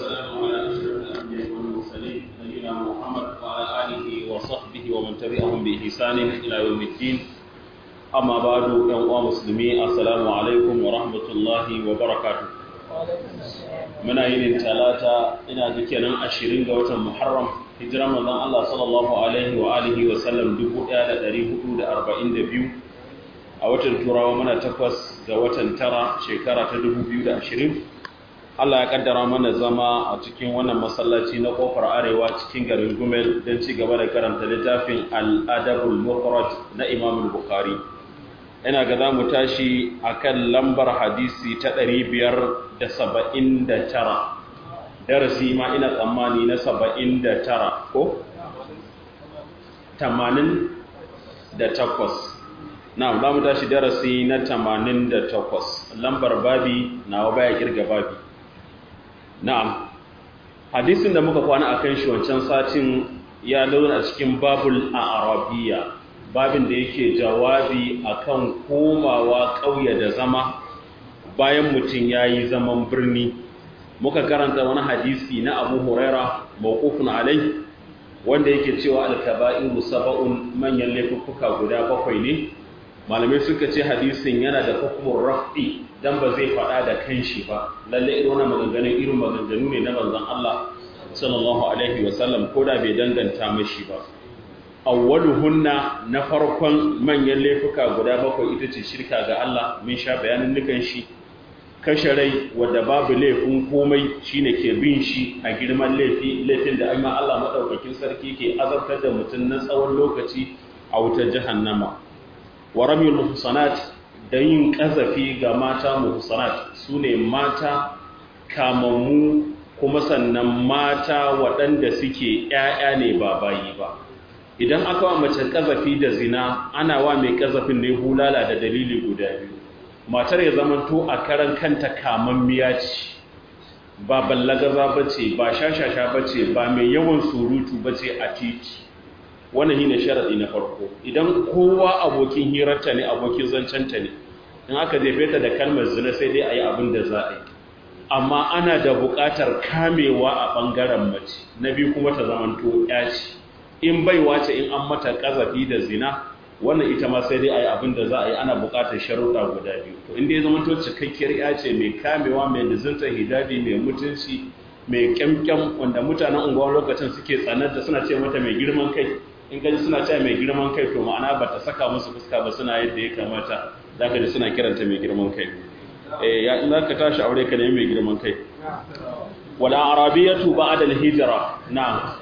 والسلام على أشرف الأنبياء والمرسلين نبينا محمد وعلى آله وصحبه ومن تبعهم بإحسان إلى يوم الدين أما بعد يا مسلمين السلام عليكم ورحمة الله وبركاته muna yin talata ina ga kenan ashirin ga watan muharram hijiran manzon Allah sallallahu alaihi wa alihi wa sallam 1442 a watan turawa muna takwas ga watan tara shekara ta 2020 Allah ya kaddara mana zama a cikin wannan masallaci na kofar arewa cikin garin Gumel don ci gaba da karanta littafin Al-Adabul Mufrad na Imam Bukhari ina ga za mu tashi akan lambar hadisi ta 579 darasi ma ina tsammani na 79 ko 88 na za mu tashi darasi na 88 lambar babi nawa baya kirga babi na'am hadisin da muka kwana akan shi wancan satin ya launa a cikin babul arabiya babin da yake jawabi akan komawa ƙauye da zama bayan mutum ya yi zaman birni muka karanta wani hadisi na abu huraira mawqufun alai wanda yake cewa alkaba'iru saba'un manyan laifuffuka guda bakwai ne malamai suka ce hadisin yana da hukumar raf'i dan ba zai faɗa da kanshi ba lalle irin wannan maganganun irin maganganu ne na manzon Allah sallallahu alaihi wasallam ko da bai danganta mashi ba awwaluhunna na farkon manyan laifuka guda bakwai ita ce shirka ga Allah mun sha bayanin nukan shi kashe rai wadda babu laifin komai shine ke bin shi a girman laifi laifin da amma Allah madaukakin sarki ke azabtar da mutum na tsawon lokaci a wutar jahannama wa ramyul muhsanat da yin kazafi ga mata muhsanat sune mata kamammu kuma sannan mata waɗanda suke ƴaƴa ne ba bayi ba idan aka wa mace kazafi da zina ana wa mai kazafin ne bulala da dalili guda biyu matar ya zamanto a karan kanta kamammiya ce ba ballagaza ba ce ba shashasha ba ce ba mai yawan surutu ba ce a titi wannan shine sharadi na farko idan kowa abokin hirarta ne abokin zancenta ne in aka jefe ta da kalmar zina sai dai a yi abin da za a yi amma ana da buƙatar kamewa a ɓangaren mace na biyu kuma ta zamanto ya ce in baiwa ce in an mata kazafi da zina wannan ita ma sai dai a yi abin da za a yi ana buƙatar sharuɗa guda biyu to inda ya zama to cikakkiyar ya ce mai kamewa mai lizinta hijabi mai mutunci mai kyamkyam wanda mutanen unguwar lokacin suke tsananta suna ce mata mai girman kai in gaji suna ce mai girman kai to ma'ana ba ta saka musu fuska ba suna yadda ya kamata za ka ji suna kiranta mai girman kai eh ya in za ka tashi aure ka nemi mai girman kai wala arabiyatu ba'da al-hijra na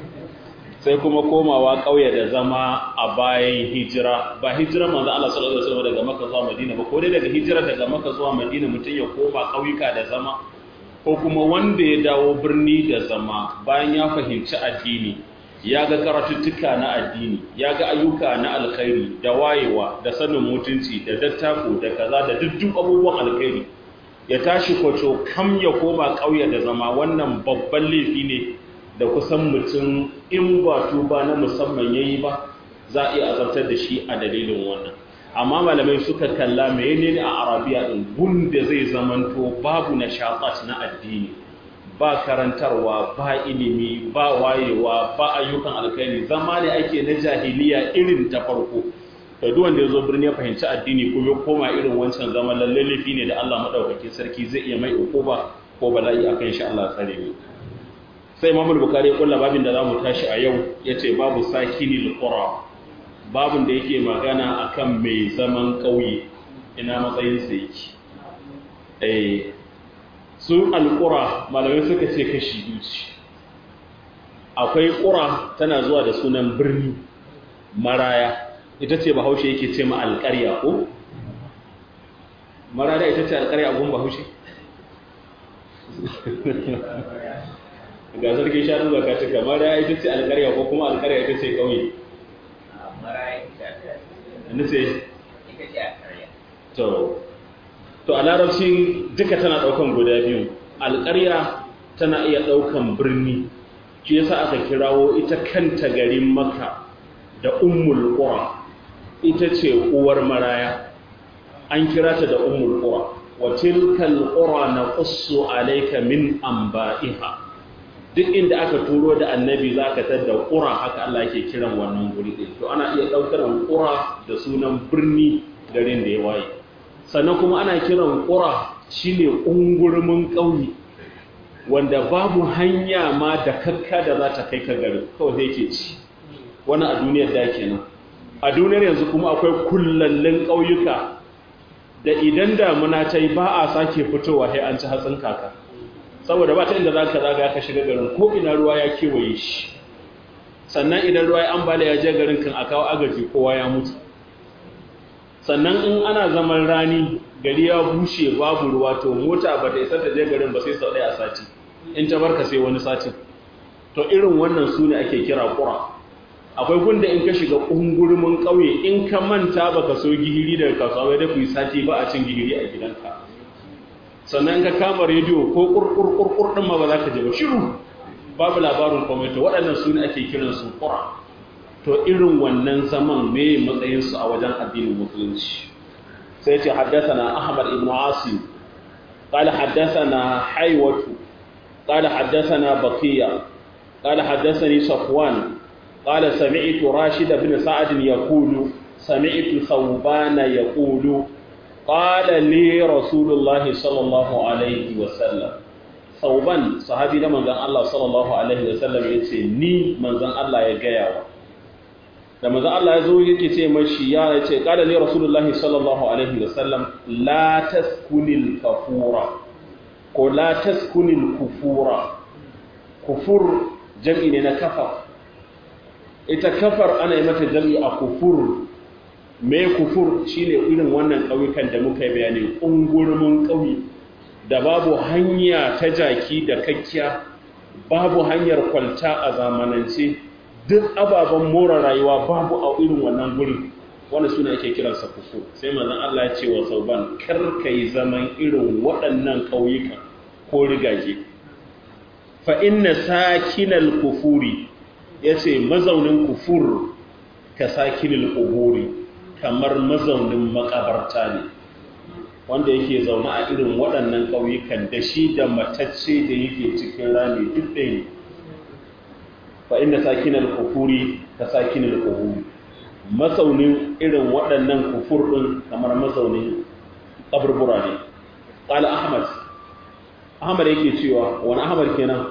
sai kuma komawa ƙauye da zama a bayan hijira ba hijira manzo Allah sallallahu alaihi wasallam daga Makka zuwa Madina ba ko dai daga hijira daga Makka zuwa Madina mutum ya koma ƙauyuka da zama ko kuma wanda ya dawo birni da zama bayan ya fahimci addini ya ga karatuttuka na addini ya ga ayyuka na alkhairi da wayewa da sanin mutunci da dattako da kaza da duk abubuwan alkhairi ya tashi kwaco kam ya koma ƙauye da zama wannan babban laifi ne da kusan mutum in ba tuba na musamman ya yi ba za a iya azabtar da shi a dalilin wannan amma malamai suka kalla mai ne a arabiya ɗin gunda zai zamanto babu na shaƙat na addini ba karantarwa ba ilimi ba wayewa ba ayyukan alkhairi zama ne ake na jahiliya irin ta farko da duk wanda ya zo birni ya fahimci addini kuma ya koma irin wancan zaman lalle laifi ne da Allah madaukakin sarki zai iya mai ukuba ko bala'i akan shi Allah tsare mu sai Imam Bukhari ya kulla babin da zamu tashi a yau yace babu sakinil qura babin da yake magana akan mai zaman kauye ina matsayin sa yake eh su alqura malamai suka ce kashi biyu akwai qura tana zuwa da sunan birni maraya ita ce bahaushe yake ce ma alƙarya ko maraya ita ce alƙarya a gun bahaushe ga sarki shanu zaka cika mara ita ce alƙarya ko kuma alƙarya ita ce ƙauye ita ce to to a larabci duka tana ɗaukan guda biyu alƙarya tana iya ɗaukan birni shi yasa aka kirawo ita kanta garin maka da ummul qura ita ce uwar maraya an kira ta da ummul qura wa tilkal qura naqussu alayka min anba'iha duk inda aka turo da annabi zaka tada qura haka Allah yake kiran wannan guri din to ana iya daukar qura da sunan birni garin da ya waye sannan kuma ana kiran qura shine ungurmin kauye wanda babu hanya ma da kakka da za ta kai ka garin kawai sai yake ci wani a duniyar da kenan a duniyar yanzu kuma akwai kullallin ƙauyuka da idan damuna ta yi ba a sake fitowa sai an ci hatsin kaka saboda ba ta inda za ka zaga ka shiga garin ko ina ruwa ya kewaye shi sannan idan ruwa ya ambala ya je garin kan a kawo agaji kowa ya mutu sannan in ana zaman rani gari ya bushe babu ruwa to mota ba ta isa ta je garin ba sai sau ɗaya a sati in ta barka sai wani satin to irin wannan su ne ake kira ƙura akwai gunda in ka shiga ƙungurmin ƙauye in ka manta ba ka so gihiri daga kasuwa da ku yi sati ba a cin gihiri a gidanka sannan ka kama rediyo ko ƙurƙurƙurƙur ɗin ma ba za ka je ba shiru babu labarin kwamito waɗannan su ne ake kiran su ƙura to irin wannan zaman me matsayinsu a wajen addinin musulunci sai ce haddasa ahmad ibn asim قال حدثنا حيوة قال حدثنا بقية قال حدثني صفوان قال سمعت راشد بن سعد يقول سمعت ثوبان يقول قال لي رسول الله صلى الله عليه وسلم ثوبان صحابي da manzon Allah sallallahu alaihi wasallam yace ni manzon Allah ya gaya wa da manzon Allah ya zo yake ce mashi ya yace qala li rasulullahi sallallahu alaihi wasallam la taskunil kafura ko la taskunil kufura kufur jam'i ne na kafar ita kafar ana yi mata jam'i a kufur me kufur shine irin wannan ƙauyukan da muka yi bayani ƙungurmin ƙauye da babu hanya ta jaki da kakkiya babu hanyar kwalta a zamanance duk ababen more rayuwa babu a irin wannan gurin wanda suna ake kiransa kufur sai manzon Allah ya ce wa sauban kar kai zaman irin waɗannan ƙauyuka ko rigage fa inna sakinal kufuri ya ce mazaunin kufur ka sakinin ƙuburi kamar mazaunin makabarta ne wanda yake zaune a irin waɗannan ƙauyukan da shi da matacce da yake cikin rami duk ɗaya ne fa inda sakinan kufuri ka sakinin ƙuburi mazaunin irin waɗannan kufur ɗin kamar mazaunin ƙaburbura ne ƙala ahmad ahmad yake cewa wani ahmad kenan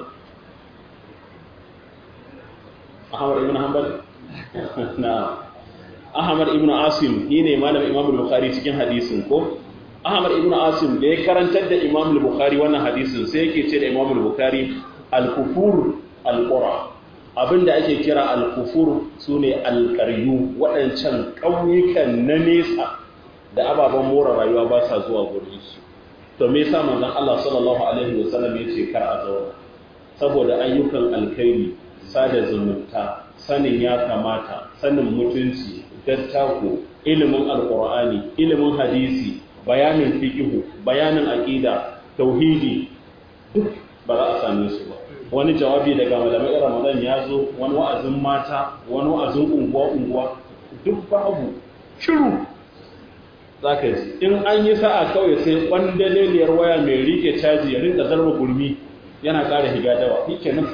Ahmad ibn Hanbal? Na. Ahmad ibn Asim shi ne malamin Imam Bukhari cikin hadisin ko? Ahmad ibn Asim da ya karantar da Imam Bukhari wannan hadisin sai yake ce da Imam Bukhari al-kufur al-qura. Abinda ake kira al-kufur sune al-qaryu waɗancan ƙauyukan na nesa da ababen more rayuwa ba sa zuwa gurin su. To me yasa manzon Allah sallallahu alaihi wasallam yace kar a zauna? Saboda ayyukan alkhairi sada zumunta sanin ya kamata sanin mutunci dattako ilimin alkur'ani ilimin hadisi bayanin fiqhu bayanin aqida tauhidi duk ba za a same su ba wani jawabi daga malamai ramadan ya zo wani wa'azin mata wani wa'azin unguwa unguwa duk babu shiru zaka ji in an yi sa'a kawai sai kwandaleliyar waya mai rike caji ya rinka zarba gurmi yana ƙara higa dawa shikenan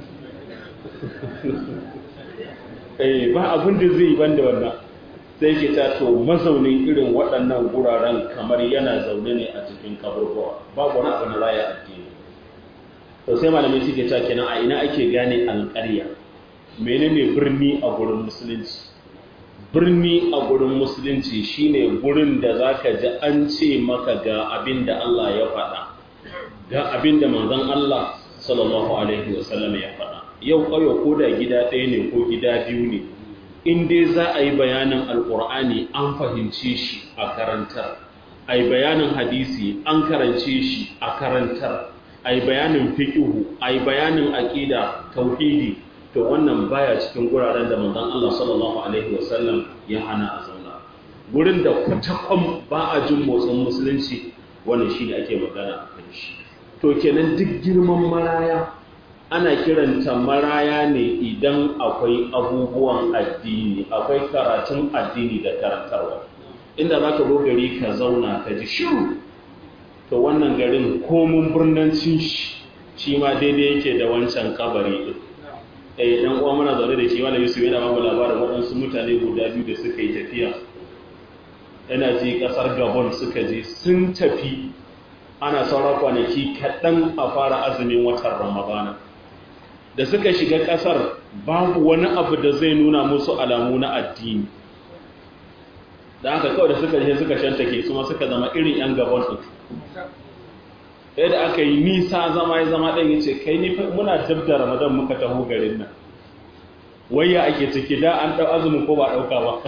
eh ba abin da zai ban da wannan sai ke ta to mazaunin irin waɗannan guraren kamar yana zaune ne a cikin kaburbuwa babu wani abu na raya addini to sai malamai suke ta kenan a ina ake gane alƙarya menene birni a gurin musulunci birni a gurin musulunci shine gurin da zaka ji an ce maka ga abin da Allah ya faɗa ga abin da manzon Allah sallallahu alaihi wasallam ya faɗa yau ƙauye ko da gida ɗaya ne ko gida biyu ne in dai za a yi bayanin alƙur'ani an fahimce shi a karantar a yi bayanin hadisi an karance shi a karantar a yi bayanin fiƙihu a yi bayanin aƙida tauhidi to wannan baya cikin guraren da manzon Allah sallallahu alaihi wasallam ya hana a zauna gurin da kwatakwan ba a jin motsin musulunci wannan shi ne ake magana a kan shi to kenan duk girman maraya ana kiranta maraya ne idan akwai abubuwan addini akwai karatun addini da karantarwa inda za ka gari ka zauna ka ji shiru to wannan garin komun birnancin shi shi ma daidai yake da wancan kabari din eh dan uwa muna zaune da shi wala Yusuf yana babu labarin waɗansu mutane guda biyu da suka yi tafiya yana ji kasar Gabon suka je sun tafi ana sauran kwanaki kaɗan a fara azumin watan Ramadana da suka shiga ƙasar babu wani abu da zai nuna musu alamu na addini da haka kawai da suka je suka shantake su ma suka zama irin 'yan Gabon ɗin sai da aka yi nisa zama ya zama ɗan yace kai ni muna dab da ramadan muka taho garin nan wayya ake ciki da an ɗau azumin ko ba ɗauka ba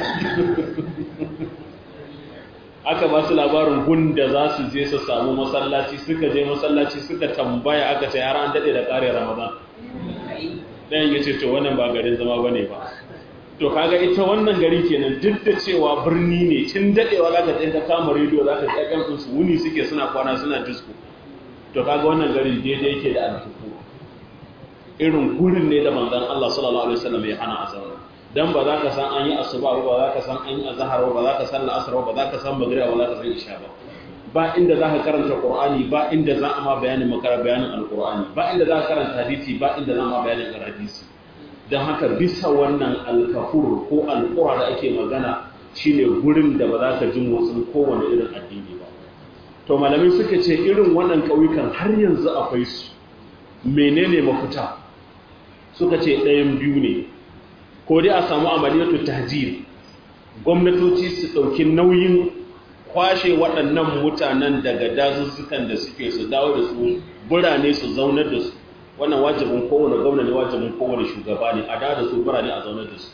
aka ba su labarin gun da za su je su samu masallaci suka je masallaci suka tambaya aka ce yara an daɗe da ƙare ramadan ɗayan ya ce to wannan ba garin zama ba ne ba to kaga ita wannan gari kenan duk da cewa birni ne tun dadewa zaka je ka kama rediyo zaka ji akan din su wuni suke suna kwana suna disco to kaga wannan gari daidai yake da alfuku irin gurin ne da manzon Allah sallallahu alaihi wasallam ya hana azaba dan ba za ka san an yi asuba ba za ka san an yi azhar ba za ka san al'asr ba za ka san magriba ba za ka san isha ba ba inda za ka karanta qur'ani ba inda za a ma bayanin makara bayanin alqur'ani ba inda za ka karanta hadisi ba inda za ma bayanin hadisi don haka bisa wannan alkafur ko alƙura da ake magana shine gurin da ba za ka ji motsin kowane irin addini ba to malamai suka ce irin wannan ƙauyukan har yanzu akwai su menene mafita suka ce ɗayan biyu ne ko dai a samu amaliyatu tahjir gwamnatoci su ɗauki nauyin kwashe waɗannan mutanen daga dazuzzukan da suke su dawo da su birane su zaunar da su wannan wajibin kowane gwamna ne wajibin kowane shugaba ne a da da su birane a zaunar da su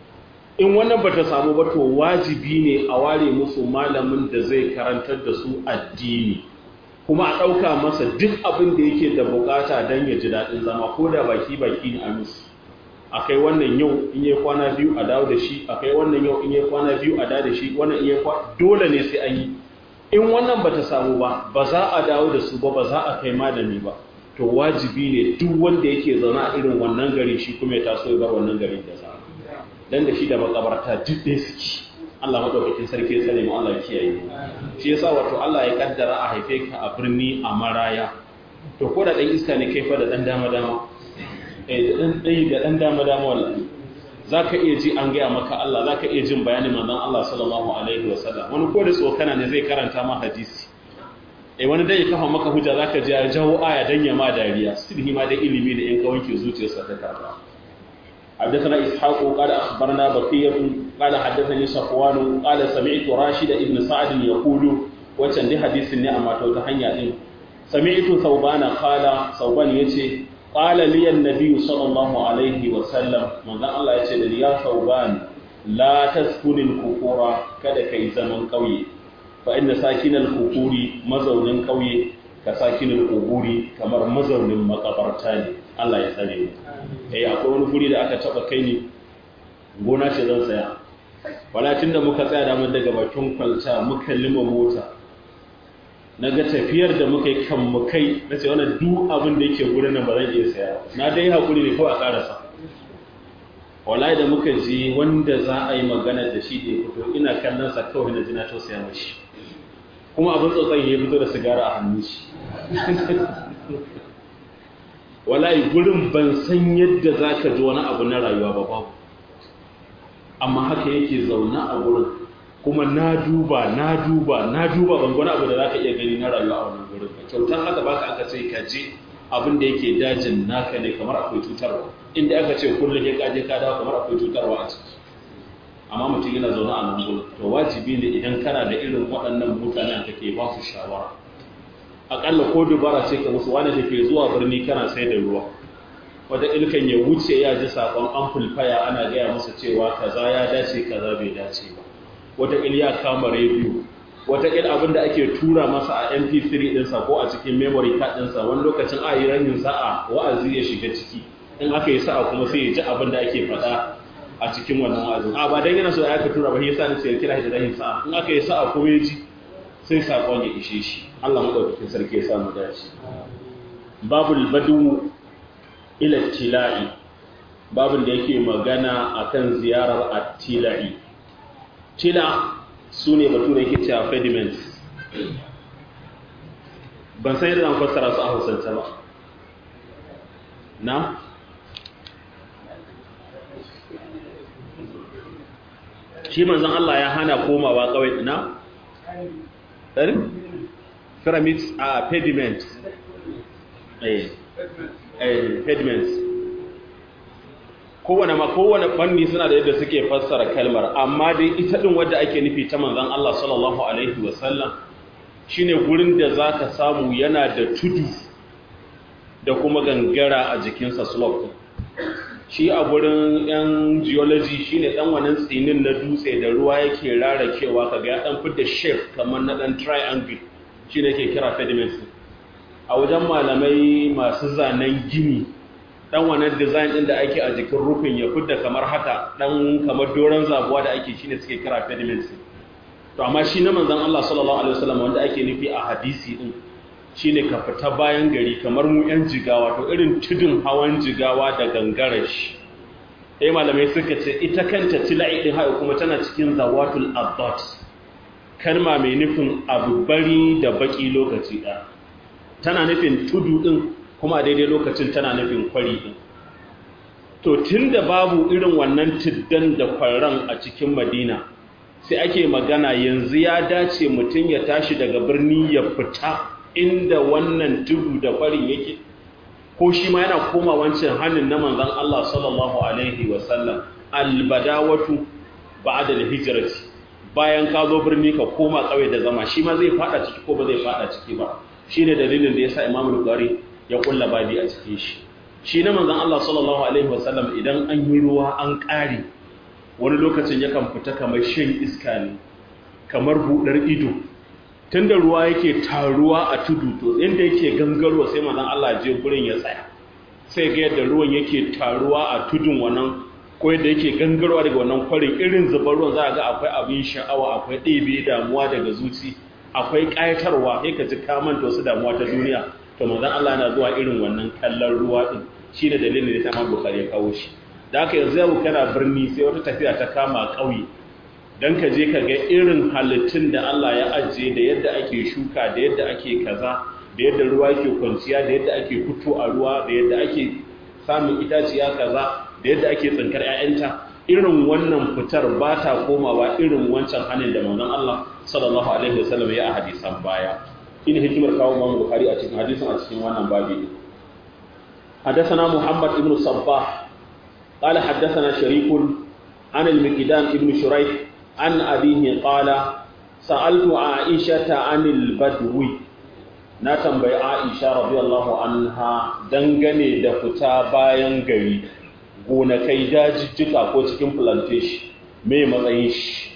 in wannan bata samu ba to wajibi ne a ware musu malamin da zai karantar da su addini kuma a ɗauka masa duk abin da yake da bukata don ya ji daɗin zama ko da baki baki ne a musu a kai wannan yau in yi kwana biyu a dawo da shi a kai wannan yau in yi kwana biyu a dawo da shi wannan in yi dole ne sai an yi in wannan bata samu ba ba za a dawo da su ba ba za a kai malami ba to wajibi ne duk wanda yake zaune a irin wannan gari shi kuma ya taso ya bar wannan garin da zama dan da shi da makabarta duk ɗaya suke Allah madaukakin sarki ya sani mu Allah ya kiyaye shi yasa wato Allah ya kaddara a haife ka a birni a maraya to ko da dan iska ne kai fa da dan dama dama eh da dan dai da dan dama dama wallahi zaka iya ji an gaya maka Allah zaka iya jin bayanin manzon Allah sallallahu alaihi wasallam wani ko da tsokana ne zai karanta ma hadisi eh wani dai ya kafa maka hujja zaka ji ya jawo aya dan ya ma dariya sidhi ma da ilimi da in ka wanke zuciyarsa ta karba حدثنا إسحاق قال أخبرنا بقية قال حدثني صفوان قال سمعت راشد ابن سعد يقول وكان دي حديث النعمة وتحنيا دين سمعت ثوبان قال ثوبان يتي قال لي النبي صلى الله عليه وسلم من الله يتي يا ثوبان لا تسكن الكفور كذا كي زمن قوي فإن ساكن الكفور مزون قوي كساكن القبور كمر مزون مقبرتان Allah ya tsare mu eh akwai wani guri da aka taba kai ni gona ce zan tsaya wala tunda muka tsaya da mun daga bakin kwalta muka lima mota naga tafiyar da muka yi kan mu kai nace wannan duk abin da yake gurin nan ba zan iya saya na dai hakuri ne ko a karasa wallahi da muka ji wanda za a yi magana da shi da ya fito ina kallon sa kawai na ji na tausaya mashi kuma abin tsotsan ya fito da sigara a hannun shi wallahi gurin ban san yadda za ka ji wani abu na rayuwa ba babu amma haka yake zauna a gurin kuma na duba na duba na duba ban wani abu da za ka iya gani na rayuwa a wannan gurin ba kyautar haka baka aka ce ka je abin da yake dajin naka ne kamar akwai cutarwa inda aka ce kullum ya kaje ka dawo kamar akwai cutarwa a ciki amma mutum yana zaune a nan gurin to wajibi ne idan kana da irin waɗannan mutanen kake ba su shawara akalla ko dubara ce ka musu wani da ke zuwa birni kana sai da ruwa wata ilkan ya wuce ya ji sakon amplifier ana gaya masa cewa kaza ya dace kaza bai dace ba wata il ya kama rediyo wata il abin da ake tura masa a mp3 ɗinsa ko a cikin memory card ɗinsa wani lokacin a yi ranin sa'a wa'azi ya shiga ciki in aka yi sa'a kuma sai ya ji abin da ake faɗa a cikin wannan wa'azin a ba dan yana so ya aka tura ba yasa ne sai ya kira shi da ranin sa'a in aka yi sa'a kuma ya ji sai sakon ya ishe shi Allah madaukakin sarki ya samu dace babul badu ila tila'i babun da yake magana akan ziyarar at-tila'i tila sune batu da yake cewa pediments ban san yadda zan fassara su a hausance ba na shi manzon Allah ya hana komawa kawai ina ɗari? pyramids a pediments eh eh pediments kowane ma kowane fanni suna da yadda suke fassara kalmar amma dai ita din wadda ake nufi ta manzon Allah sallallahu alaihi wasallam shine gurin da zaka samu yana da tudu da kuma gangara a jikinsa slope shi a gurin yan geology shine dan wannan tsinin na dutse da ruwa yake rarakewa kaga ya dan fitar shape kamar na dan triangle shine yake kira sediments a wajen malamai masu zanen gini dan wannan design din da ake a jikin rufin ya fitar kamar haka dan kamar doron zabuwa da ake shine suke kira sediments to amma shi na manzon Allah sallallahu alaihi wasallam wanda ake nufi a hadisi din shine ka fita bayan gari kamar mu yan jigawa to irin tudun hawan jigawa da gangarar shi eh malamai suka ce ita kanta tilai din hayo kuma tana cikin zawatul adat kalma mai nufin abu bari da baki lokaci ɗaya tana nufin tudu din kuma a daidai lokacin tana nufin kwari din to tunda babu irin wannan tiddan da kwarran a cikin madina sai ake magana yanzu ya dace mutum ya tashi daga birni ya fita inda wannan tudu da kwarin yake ko shi ma yana koma wancan hannun na manzan Allah sallallahu alaihi wasallam albadawatu ba'da al-hijrati bayan ka zo birni ka koma kauye da zama shi ma zai fada ciki ko ba zai fada ciki ba shine dalilin da yasa Imam Bukhari ya kulla babi a cikin shi shi na manzan Allah sallallahu alaihi wasallam idan an yi ruwa an kare wani lokacin yakan fita kamar shan iska ne kamar budar ido tunda ruwa yake taruwa a tudu to inda yake gangarwa sai manzon Allah je gurin ya tsaya sai ga yadda ruwan yake taruwa a tudun wannan ko yadda yake gangarwa daga wannan kwarin irin zubar ruwan za a ga akwai abin sha'awa akwai ɗebe damuwa daga zuci akwai ƙayatarwa sai ka ji ka manta wasu damuwa ta duniya to manzon Allah yana zuwa irin wannan kallon ruwa din shine dalilin da ta Imam Bukhari ya kawo shi da haka yanzu yau kana birni sai wata tafiya ta kama ƙauye don ka je ka ga irin halittun da Allah ya ajiye da yadda ake shuka da yadda ake kaza da yadda ruwa ke kwanciya da yadda ake fito a ruwa da yadda ake samun itaciya kaza da yadda ake tsinkar 'ya'yanta irin wannan fitar ba ta komawa irin wancan hannun da manzon Allah sallallahu alaihi wasallam ya a hadisan baya ina hikimar kawo Imam Bukhari a cikin hadisin a cikin wannan babi حدثنا محمد بن صباح قال حدثنا شريك عن المقدام ابن شريح عن أبيه قال سألت عائشة عن البدو na tambayi Aisha radiyallahu anha dangane da fita bayan gari gonakai dajijjika ko cikin plantation me matsayin shi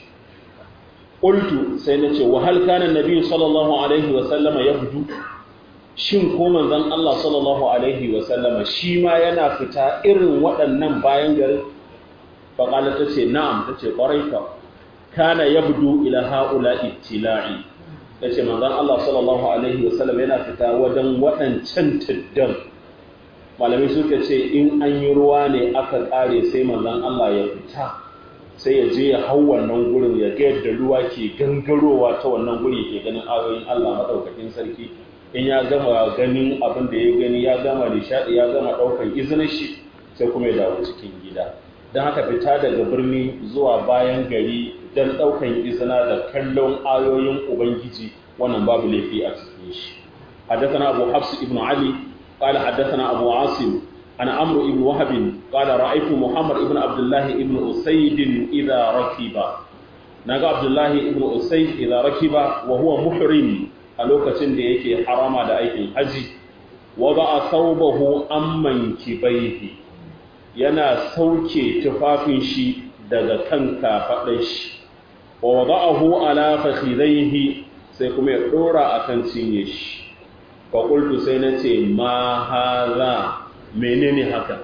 qultu sai nace wa hal kana nabi sallallahu alaihi wa sallama yabdu shin ko manzon Allah sallallahu alaihi wa sallama shi ma yana fita irin waɗannan bayan garin fa qala tace na'am tace kwarai ka kana yabdu ila haula ittila'i yace manzon Allah sallallahu alaihi wasallam yana fita wajen waɗancan tiddan malamai suka ce in an yi ruwa ne aka ƙare sai manzon Allah ya fita sai ya je ya hau wannan gurin ya ga yadda ruwa ke gangarowa ta wannan guri ke ganin ayoyin Allah madaukakin sarki in ya gama ganin abin da ya gani ya gama nishadi ya gama ɗaukar izinin shi sai kuma ya dawo cikin gida don haka fita daga birni zuwa bayan gari don ɗaukan izina da kallon ayoyin Ubangiji wannan babu laifi a cikin shi. حدثنا أبو حفص ابن علي قال حدثنا أبو عاصم أنا أمر ابن وهب قال رأيت محمد ابن عبد الله ابن أسيد إذا ركب نجا عبد الله ابن أسيد إذا ركب وهو محرم ألوكة ديك حرام دا أيك الحج وضع ثوبه أمن كبيه yana sauke tufafin shi daga kan kafaɗar shi wa wada'ahu ala fakhidaihi sai kuma ya dora akan cinye shi fa qultu sai nace ma hadha menene haka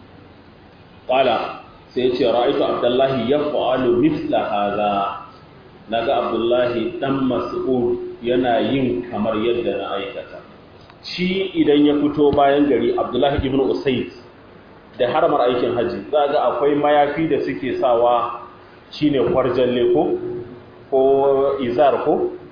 qala sai yace ra'aytu abdullahi yaf'alu mithla hadha naga abdullahi dan mas'ud yana yin kamar yadda na aikata shi idan ya fito bayan gari abdullahi ibn usayd da haramar aikin haji za ga akwai mayafi da suke sawa shine kwarjalle ko ko izar ko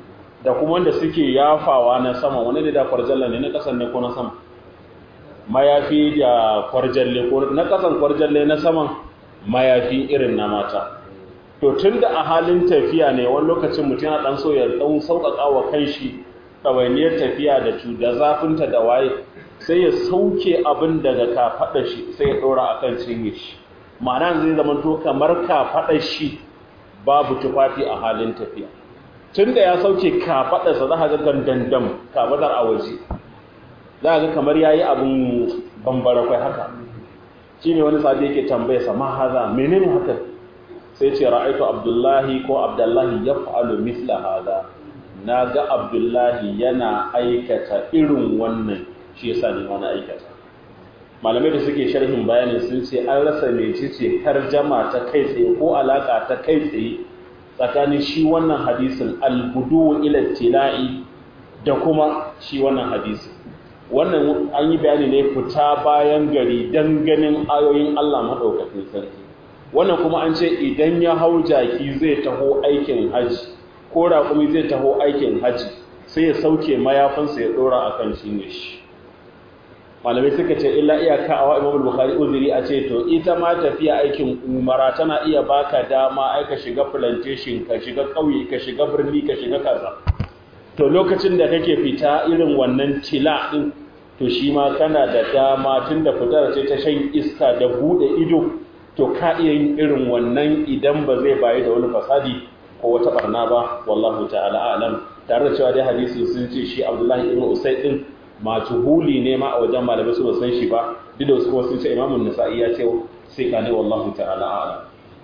da kuma wanda suke yafawa na sama wani da da kwarjalla ne na kasan ne ko na sama mayafi da kwarjalle ko na kasan kwarjalle na saman mayafi irin na mata to tunda a halin tafiya ne wani lokacin mutum yana dan so ya dan sauƙaƙa wa kanshi ɗawainiyar tafiya da da zafinta da waye sai ya sauke abin daga kafaɗa shi sai ya ɗora akan cinye shi ma'ana zai zama to kamar kafaɗa shi babu tufafi a halin tafiya tunda ya sauke kafaɗarsa za ka ga gandandam kafaɗar a waje za ga kamar yayi abun bambara kai haka shine wani sahabi yake tambaye sa ma haza menene haka sai ce ra'aitu abdullahi ko abdullahi yaf'alu mithla hada naga abdullahi yana aikata irin wannan shi yasa ne wani aikata malamai da suke sharhin bayanin sun ce an rasa mecece tarjama ta kai tsaye ko alaka ta kai tsaye tsakanin shi wannan hadisin albudu ila tila'i da kuma shi wannan hadisin wannan an yi bayani ne fita bayan gari don ganin ayoyin Allah maɗaukakin sarki wannan kuma an ce idan ya hau jaki zai taho aikin haji ko raƙumi zai taho aikin haji sai ya sauke mayafinsa ya ɗora a kan shi ne shi malamai suka ce illa iyaka a wa'imam bukhari uzuri a ce to ita ma tafiya aikin umara tana iya baka dama ai ka shiga plantation ka shiga ƙauye ka shiga birni ka shiga kaza to lokacin da kake fita irin wannan tila din to shi ma kana da dama tun da fitar ce ta shan iska da bude ido to ka iya yin irin wannan idan ba zai bayi da wani fasadi ko wata barna ba wallahu ta'ala alam tare da cewa dai hadisi sun ce shi Abdullahi ibn Usayd din majhuli ne ma a wajen malamai su san shi ba duk da wasu kuma sun ce Imam Nasa'i ya ce sai ka ne wallahu ta'ala alam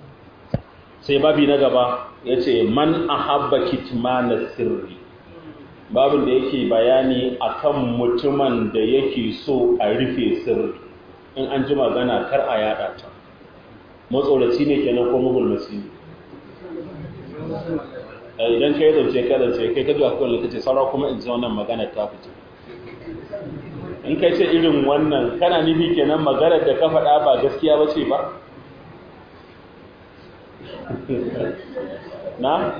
sai babi na gaba yace man ahabba kitmana sirri babin da yake bayani akan mutumin da yake so a rufe sirri in an ji magana kar a yada ta matsoraci ne kenan ko magulmaci ne idan kai zance ka zance kai ka zuwa kawai lokaci saura kuma in ji wannan magana ta fito in kai ce irin wannan kana nufi kenan maganar da ka faɗa ba gaskiya ba ce ba na?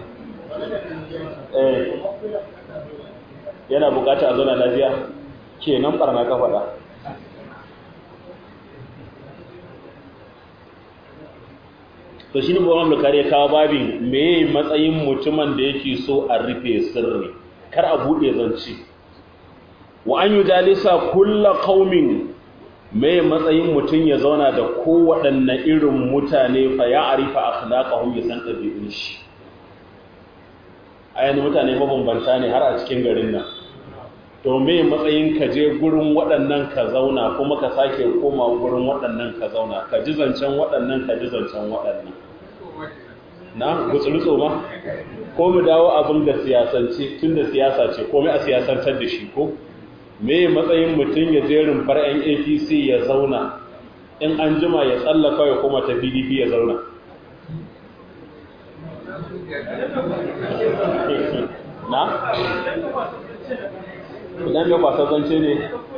eh yana bukata a zauna lafiya kenan barna ka faɗa to shi ne buwan bukari ya kawo babin meye matsayin mutumin da yake so a rufe sirri kar a buɗe zance wa an yi jalisa kulla kaumin meye matsayin mutum ya zauna da kowaɗanne irin mutane fa ya arifa akhlaqahum ya san ɗabi'un shi a yanzu mutane mabambanta ne har a cikin garin nan to me matsayin ka je gurin waɗannan ka zauna kuma ka sake koma gurin waɗannan ka zauna ka ji zancen waɗannan ka ji zancen waɗannan na gutsurutso ma ko mu dawo abin da siyasance tun da siyasa ce komai a siyasantar da shi ko me matsayin mutum ya je rumfar yan apc ya zauna in an jima ya tsallaka ya koma ta pdp ya zauna na? idan ya kwasa zance ne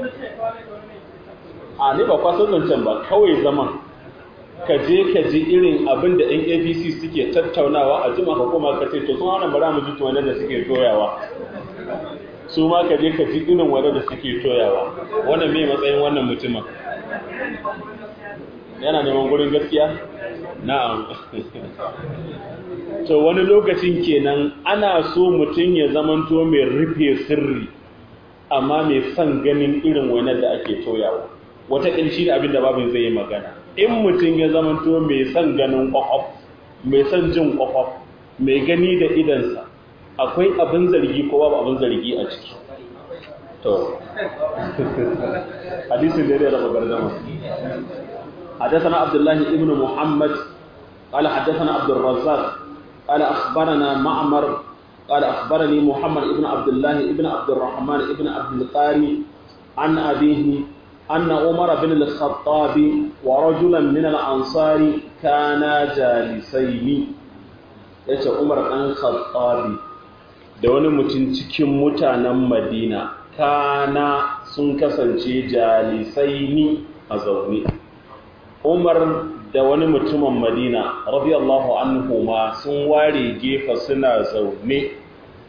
a ne ba kwasa zancen ba kawai zaman ka je ka ji irin abin da yan apc suke tattaunawa a jima ka koma ka ce to sun hana bara mu ji tuwane da suke toyawa su ma ka je ka ji irin wane da suke toyawa wannan mai matsayin wannan mutumin yana neman gurin gaskiya na'am to wani lokacin kenan ana so mutum ya zamanto mai rufe sirri amma mai son ganin irin wainar da ake toyawa wata ƙinshi ne abinda babin zai yi magana in mutum ya zamanto mai son ganin ƙwaƙwaf mai son jin ƙwaƙwaf mai gani da idansa akwai abin zargi ko babu abin zargi a ciki to hadisin da ya raba gardama حدثنا عبد الله ابن محمد قال حدثنا عبد الرزاق قال أخبرنا معمر قال أخبرني محمد ابن عبد الله ابن عبد الرحمن ابن عبد القاري عن أبيه أن عمر بن الخطاب ورجلا من الأنصار كانا جالسين yace Umar ɗan Khattabi da wani mutum cikin mutanen Madina kana sun kasance jalisaini a zaune Umar da wani mutumin Madina radiyallahu anhu ma sun ware gefa suna zaune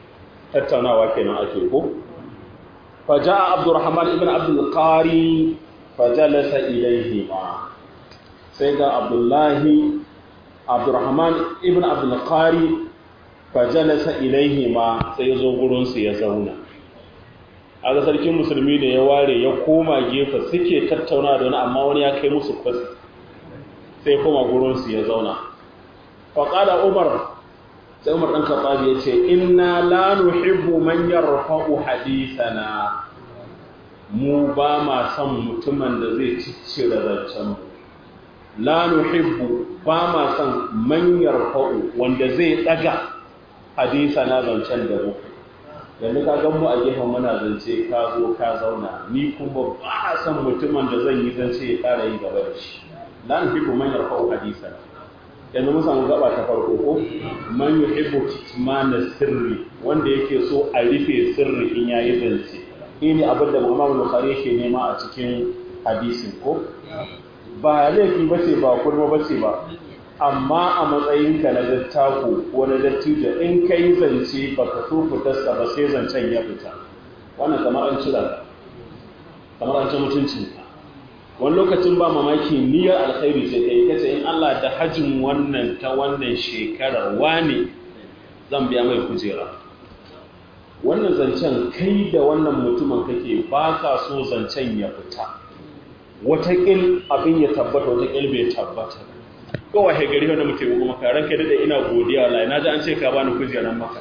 tattaunawa kenan ake ko faja'a abdurrahman ibn abdul qari fajalasa ilayhi ma sai ga abdullahi abdurrahman ibn abdul qari fajalasa ilayhi ma sai ya zo gurin su ya zauna aga sarkin musulmi ne ya ware ya koma gefe suke tattauna da wani amma wani ya kai musu kwasi sai koma gurin su ya zauna faqala umar sai umar ɗan khattab ya ce inna la nuhibbu man yarfa'u hadithana mu ba ma son mutumin da zai ciccire zancen mu la nuhibbu ba ma son man yarfa'u wanda zai daga hadithana zancen da mu yanzu ka gan mu a gefen muna zance ka zo ka zauna ni kuma ba son mutumin da zan yi zance ya ƙara yi gaba da shi la nuhibbu man yarfa'u hadithana yanzu mun samu gaba ta farko ko man yuhibbu kitmana sirri wanda yake so a rufe sirri in yayi zance ini abin da Muhammad Bukhari yake nema a cikin hadisin ko ba laifi bace ba kurma bace ba amma a matsayinka na dattako ko na dattijo in kai zance baka so fitarsa ba sai zancen ya fita wannan kamar an cira kamar an ci mutuncinka wani lokacin ba mamaki niyyar alkhairi ce kai kace in Allah da hajjin wannan ta wannan shekarar wane zan biya mai kujera wannan zancen kai da wannan mutumin kake ba ka so zancen ya fita wataƙil abin ya tabbata wataƙil bai tabbata kowa he gari wanda muke kuma ka ranka da ina godiya wallahi na ji an ce ka bani kujeran maka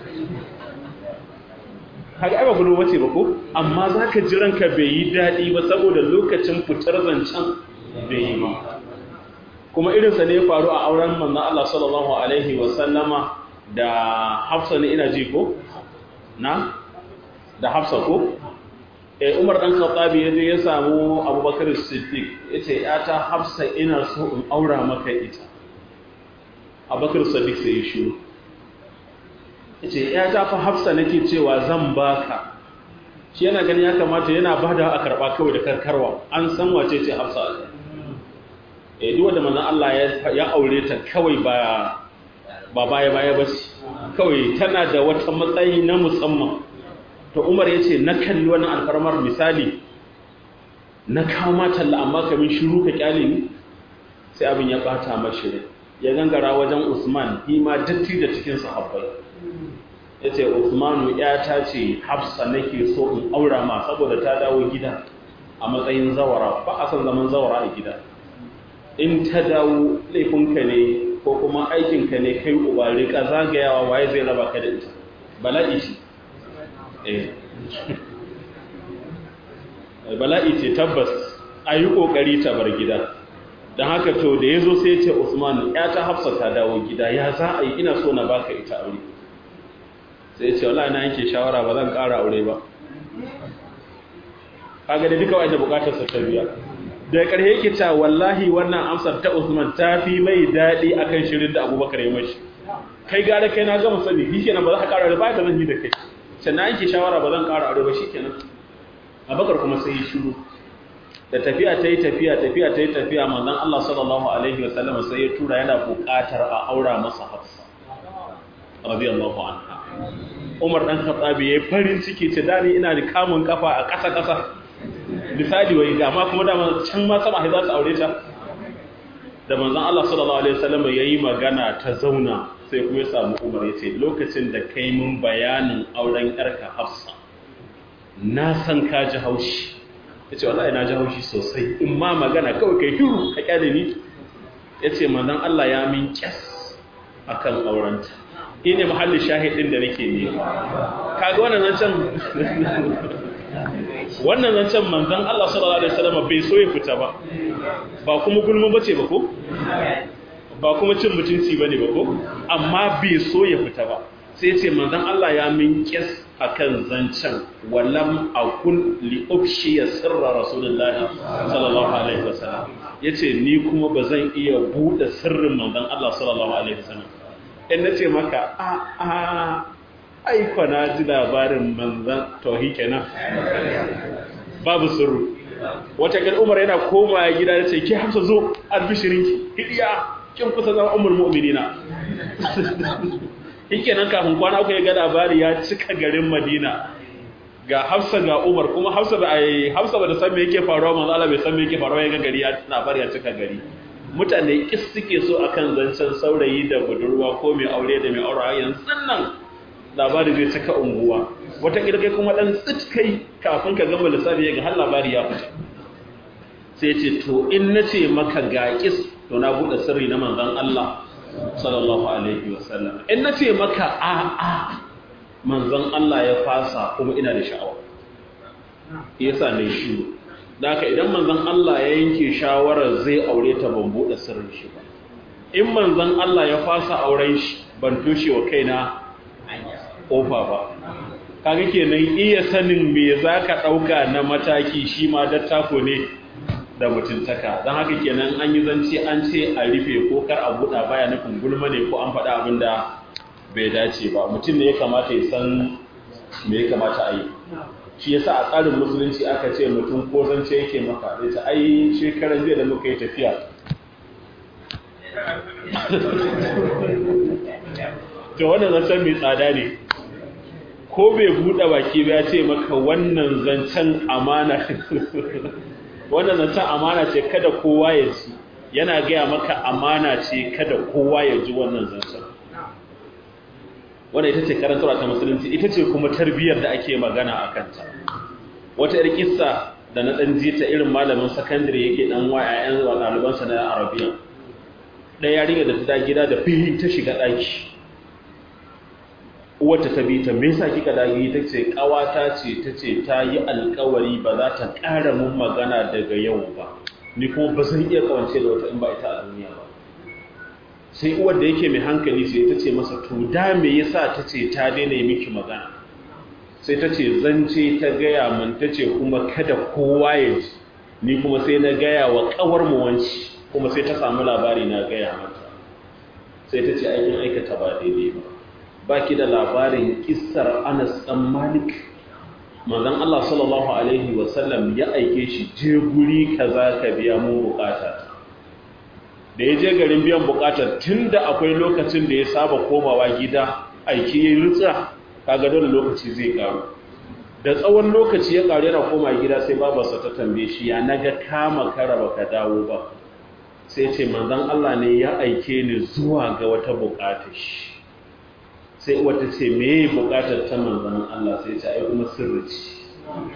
kaga ai ba gudu wace ba ko amma zaka ji ranka bai yi dadi ba saboda lokacin fitar zancen bai yi ba kuma irin sa ne ya faru a auren manzon Allah sallallahu alaihi wa sallama da Hafsa ne ina ji ko na da Hafsa ko eh Umar dan Khattabi yaje ya samu Abubakar Siddiq yace ya ta Hafsa ina so in aura maka ita Abubakar Siddiq sai ya shiru ce ya ta fa hafsa nake cewa zan baka shi yana gani ya kamata yana bada a karba kawai da karkarwa an san wace ce hafsa eh duk wanda manzon Allah ya ya aure ta kawai ba ba baya baya ba ce kawai tana da wata matsayi na musamman to Umar yace na kalli wannan alfarmar misali na kawo ma talla amma kamin shiru ka kyale ni sai abin ya bata mashi ya gangara wajen Usman shi ma datti da cikin sahabbai ya ce Usmanu ‘yata ce hafsa nake so in aura ma saboda ta dawo gida a matsayin zawara ba a san zaman zawara a gida in ta dawo laifinka ne ko kuma aikinka ne kai uba rika zagayawa waye zai raba ka da ita bala'i ce eh bala'i ce tabbas a yi ƙoƙari ta bar gida don haka to da ya zo sai ya ce Usmanu ‘yata hafsa ta dawo gida ya za a yi ina so na baka ita aure sai ce wallahi na yanke shawara ba zan ƙara aure ba kaga da duka wanda bukatar sa ta biya da ƙarshe yake cewa wallahi wannan amsar ta Usman ta fi mai daɗi akan shirin da Abubakar ya mashi kai gara kai na gama sani shi kenan ba za ka ƙara aure ba da zan yi da kai sai na yanke shawara ba zan ƙara aure ba shikenan Abubakar kuma sai ya shiru da tafiya ta yi tafiya tafiya ta yi tafiya manzon Allah sallallahu alaihi wasallam sai ya tura yana buƙatar a aura masa Hafsa radiyallahu anha Umar dan Khattabi yayi farin ciki ce dani ina da kamun kafa a ƙasa ƙasa misali wai ga ma kuma da can ma sama za su aure ta da manzon Allah sallallahu alaihi wasallam yayi magana ta zauna sai kuma ya samu Umar yace lokacin da kai mun bayanin auren yarka Hafsa na san ka ji haushi yace wallahi na ji haushi sosai in ma magana kawai kai hiru ka kyale ni yace manzon Allah ya min kyas akan aurenta shi ne mahallin shahidin da nake nema kaga wannan zancen wannan zancen manzon Allah sallallahu alaihi wasallam bai so ya fita ba ba kuma gulma bace ba ko ba kuma cin mutunci bane ba ko amma bai so ya fita ba sai ce manzon Allah ya min kis akan zancen walam akun li ubshi sirra rasulullahi sallallahu alaihi wasallam yace ni kuma bazan iya bude sirrin manzon Allah sallallahu alaihi wasallam in na ce maka a a aiko na ji labarin manzan tauhi kenan babu sirru wata kan umar yana koma gida da ce ki hamsa zo albishirinki hidiya kin kusa zama umar mu'minina shikenan kafin kwana uku ya ga labari ya cika garin Madina ga Hafsa ga Umar kuma Hafsa ba ai Hafsa ba da san me yake faruwa manzo Allah bai san me yake faruwa ya ga gari ya labari ya cika gari mutane kis suke so akan zancen saurayi da budurwa ko mai aure da mai aure yanzu nan labari zai cika unguwa wata kai kuma dan tsit kai kafin ka gama lissafi ya ga har labari ya fita sai ce to in nace maka ga kis to na bude sirri na manzon Allah sallallahu alaihi wasallam in nace maka a a manzon Allah ya fasa kuma ina da sha'awa yasa ne shi da haka idan manzon Allah ya yanke shawarar zai aure ta ban bude sirrin shi ba in manzon Allah ya fasa auren shi ban toshe wa kaina kofa ba kaga kenan iya sanin me zaka dauka na mataki shi ma dattako ne da mutuntaka don haka kenan an yi zance an ce a rufe ko kar a buɗa baya nufin gulma ne ko an faɗa abin da bai dace ba mutum ne ya kamata ya san me ya kamata a yi shi yasa a tsarin musulunci aka ce mutum ko zance yake maka da ta ai shekaran jiya da muka yi tafiya to wannan zancen mai tsada ne ko bai buɗe baki ba ya ce maka wannan zancen amana wannan zancen amana ce kada kowa ya ji yana gaya maka amana ce kada kowa ya ji wannan zancen wannan ita ce karantarwa ta musulunci ita ce kuma tarbiyyar da ake magana a kanta wata yar kissa da na ɗan ji ta irin malamin sakandare yake ɗan wa 'ya'yan wa ɗalibansa na arabiya ɗaya yarinya da ta gida da fihi ta shiga ɗaki uwarta ta bi ta me yasa kika dage ta ce kawata ce ta ce ta yi alkawari ba za ta ƙara mun magana daga yau ba ni kuma ba zan iya kawance da wata in ba ita a duniya ba sai uwar da yake mai hankali sai ta ce masa to da me yasa ta ce ta daina yi miki magana sai ta ce zance ta gaya min ta ce kuma kada kowa ya ji ni kuma sai na gaya wa kawar mu wanci kuma sai ta samu labari na gaya mata sai ta ce aikin aikata ba daidai ba baki da labarin kissar Anas dan Malik manzon Allah sallallahu alaihi wasallam ya aike shi je guri kaza ka biya mu bukata da ya je garin biyan bukatar tunda akwai lokacin da ya saba komawa gida aiki ya rutsa kaga dole lokaci zai karu da tsawon lokaci ya karu yana koma gida sai babarsa ta tambaye shi ya naga kama kara baka dawo ba sai ce manzon Allah ne ya aike ni zuwa ga wata bukatar shi sai wata ce me bukatar ta manzan Allah sai ta ai kuma sirri ce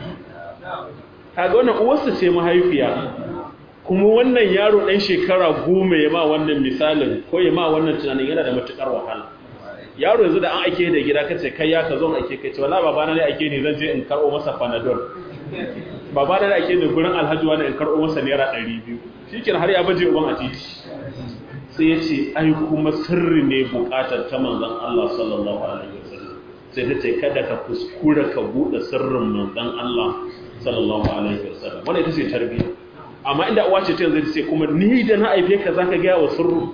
kaga wannan uwarsa ce mahaifiya kuma wannan yaro ɗan shekara goma ya ma wannan misalin ko ya ma wannan tunanin yana da matukar wahala yaro yanzu da an ake da gida kace kai ya ka zo ake kai ce wallahi babana ne ake ni zan je in karɓo masa panadol babana ne ake ni gurin alhaji wani in karɓo masa naira 200 shikenan har ya baje uban a titi sai ya ce ai kuma sirri ne bukatar ta manzan Allah sallallahu alaihi wasallam sai ta ce kada ka kuskura ka bude sirrin manzan Allah sallallahu alaihi wasallam wannan ita ce tarbiyya amma inda uwa ce ta yanzu ta ce kuma ni da na aife ka zaka ga wa sirru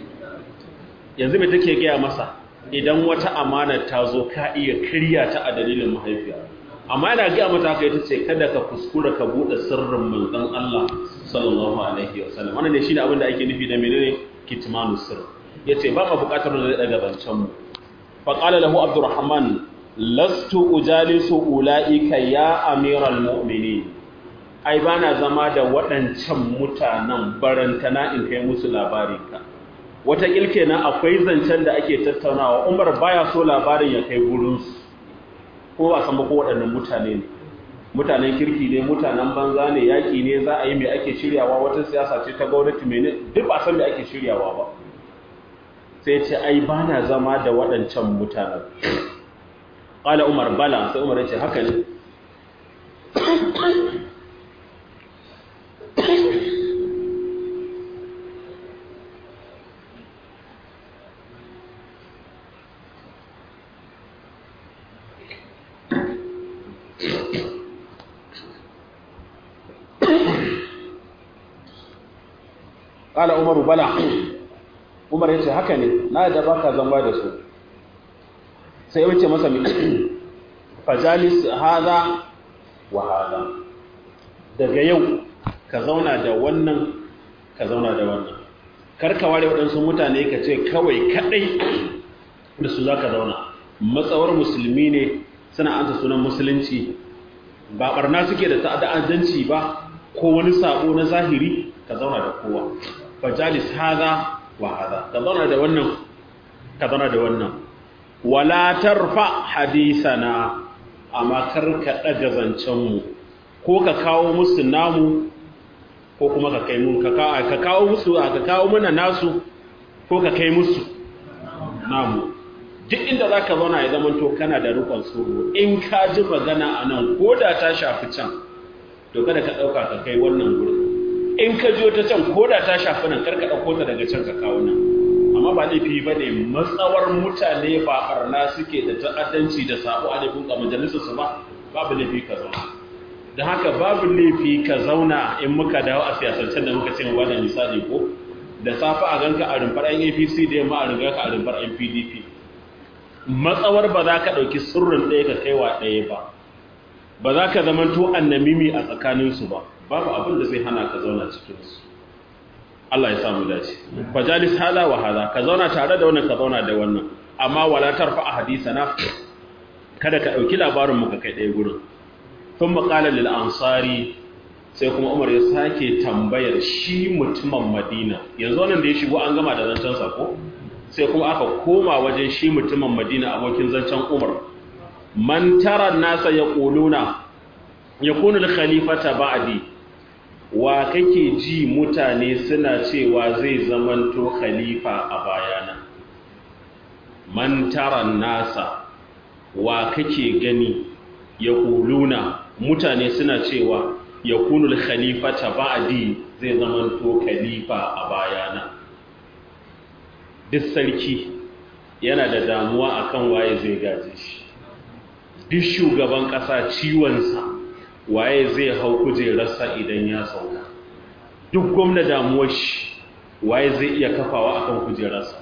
yanzu me take gaya masa idan wata amana ta zo ka iya kirya ta a dalilin mahaifiya amma yana gaya mata haka ita ce kada ka kuskura ka bude sirrin manzan Allah sallallahu alaihi wasallam wannan ne shine abin da ake nufi da menene kitmanu sir yace ba ma bukatar da daga bancan mu fa qala lahu abdurrahman lastu ujalisu ulaika ya amiral mu'minin ai bana zama da waɗancan mutanen barantana in kai musu labari ka wata na akwai zancen da ake tattaunawa umar baya so labarin ya kai gurin su ko ba san ba ko waɗannan mutane ne mutanen kirki ne mutanen banza ne yaƙi ne za a yi mai ake shiryawa wata siyasa ce ta gwamnati mai duk ba san mai ake shiryawa ba sai ce ai ba na zama da waɗancan mutanen ƙala umar bala sai umar ya ce haka ne Ƙala Umaru bala, Umar ya ce haka ne, na da baka zama da su. Sai wuce masa mai fajalis haza wa haza. Daga yau ka zauna da wannan, ka zauna da wannan. Karka ware waɗansu mutane ka ce kawai kaɗai da su za ka zauna matsawar musulmi ne suna ansa sunan musulunci ba barna suke da ta'addanci ba ko wani sabo na zahiri ka zauna da kowa fajalis haza wa haza ka zauna da wannan ka zauna da wannan wala tarfa hadisana amma kar ka daga zancen mu ko ka kawo musu namu ko kuma ka kai mun ka kawo musu ka kawo mana nasu ko ka kai musu namu duk inda za ka zauna ya zamanto kana da rukun tsoro in ka ji magana a nan ko da ta shafi can to kada ka ɗauka ka kai wannan gurin in ka ji ta can ko da ta shafi nan kar ka ɗauko ta daga can ka kawo nan amma ba laifi ba ne matsawar mutane ba ɓarna suke da ta'addanci da sabo a laifin a majalisarsu ba babu laifi ka zauna da haka babu laifi ka zauna in muka dawo a siyasancen da muka ce mu bada misali ko da safa a ganka a rumfar yan apc da yamma a riga ka a rumfar yan pdp matsawar ba za ka ɗauki sirrin ɗaya ka kaiwa ɗaya ba ba za ka zama to annamimi a tsakaninsu ba babu abin da zai hana ka zauna cikinsu Allah ya samu dace fajalis hada wa hada ka zauna tare da wannan ka zauna da wannan amma wala tarfa a hadisana kada ka ɗauki labarin mu ka kai ɗaya gurin sun maƙala lil ansari sai kuma umar ya sake tambayar shi mutumin madina yanzu wannan da ya shigo an gama da zancen sako sai kuma aka koma wajen shi mutumin madina abokin zancen umar man tara nasa ya ƙuluna ya kunu khalifata ba'di wa kake ji mutane suna cewa zai zamanto khalifa a bayana man tara nasa wa kake gani ya ƙuluna mutane suna cewa ya kunu khalifata ba'di zai zamanto khalifa a bayana duk sarki yana da damuwa akan waye zai gaje shi duk shugaban ƙasa ciwonsa waye zai hau kujerarsa idan ya sauka duk gwamna damuwar shi waye zai iya kafawa akan kujerarsa